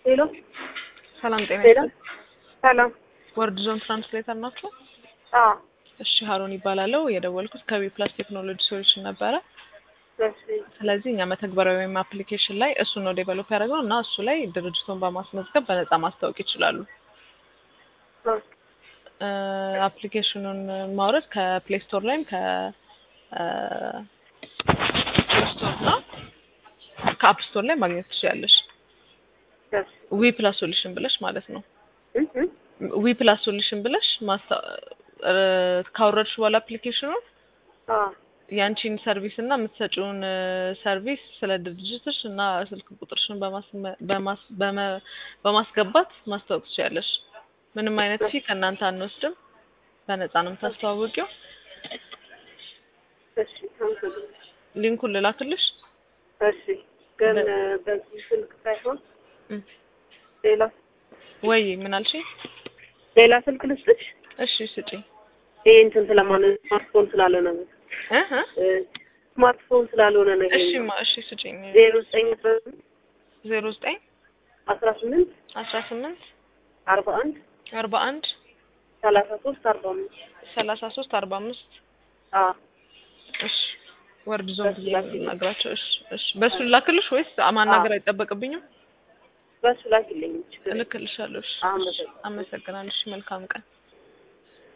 ሄሎ ሰላም ጤና ሄሎ ይስጥልኝ። ሰላም። ወርድ ዞን ትራንስሌተር ናቸው? አዎ እሺ ሀሮን ይባላለው። የደወልኩት ከቢ ፕላስ ቴክኖሎጂ ሶሉሽን ነበረ። እሺ ስለዚህ እኛ መተግበሪያ ወይም አፕሊኬሽን ላይ እሱ ነው ዴቨሎፕ ያደረግነው እና እሱ ላይ ድርጅቱን በማስመዝገብ በነፃ ማስታወቅ ይችላሉ። አ አፕሊኬሽኑን ማውረድ ከፕሌይ ስቶር ላይም ከፕሌይ ስቶር እና ከአፕ ስቶር ላይ ማግኘት ትችላለሽ። እሺ ዊ ፕላስ ሶሉሽን ብለሽ ማለት ነው። እ እ ዊ ፕላስ ሶሉሽን ብለሽ ማስታ እ ካወረድሽ በኋላ አፕሊኬሽኑን አ ያንቺን ሰርቪስ እና የምትሰጪውን ሰርቪስ ስለ ድርጅትሽ እና ስልክ ቁጥርሽን በማስመ- በማስ- በመ- በማስገባት ማስታወቅ ትችያለሽ። ምንም አይነት ፊ ከእናንተ አንወስድም። በነፃ ነው የምታስተዋውቂው። እሺ አመሰግናለሁ። ሊንኩን ልላክልሽ። እሺ ግን በዚህ ስልክ ሳይሆን እም። ሌላ ወይ ምን አልሽኝ? ሌላ ስልክ ልስጥሽ። እሺ ስጪኝ። ይሄ እንትን ስለማለት ስማርትፎን ስላልሆነ ነው። እ እ እ ስማርትፎን ስላልሆነ ነው። እሺ ማ እሺ ስጪኝ። ዜሮ ዘጠኝ አስራ ስምንት ዜሮ ዘጠኝ አስራ ስምንት አስራ ስምንት አርባ አንድ አርባ አንድ ሰላሳ ሶስት አርባ አምስት ሰላሳ ሶስት አርባ አምስት አ እሺ ወርድ ዞን በሱ ላክልኝ። ናግራቸው። እሺ እሺ በሱ ላክልሽ ወይስ ማናገር አይጠበቅብኝም? በሱ ላኪልኝ ችግር የለም። እልክልሻለሁ። እሺ አመሰግናለሁ። አመሰግናለሁ። እሺ መልካም ቀን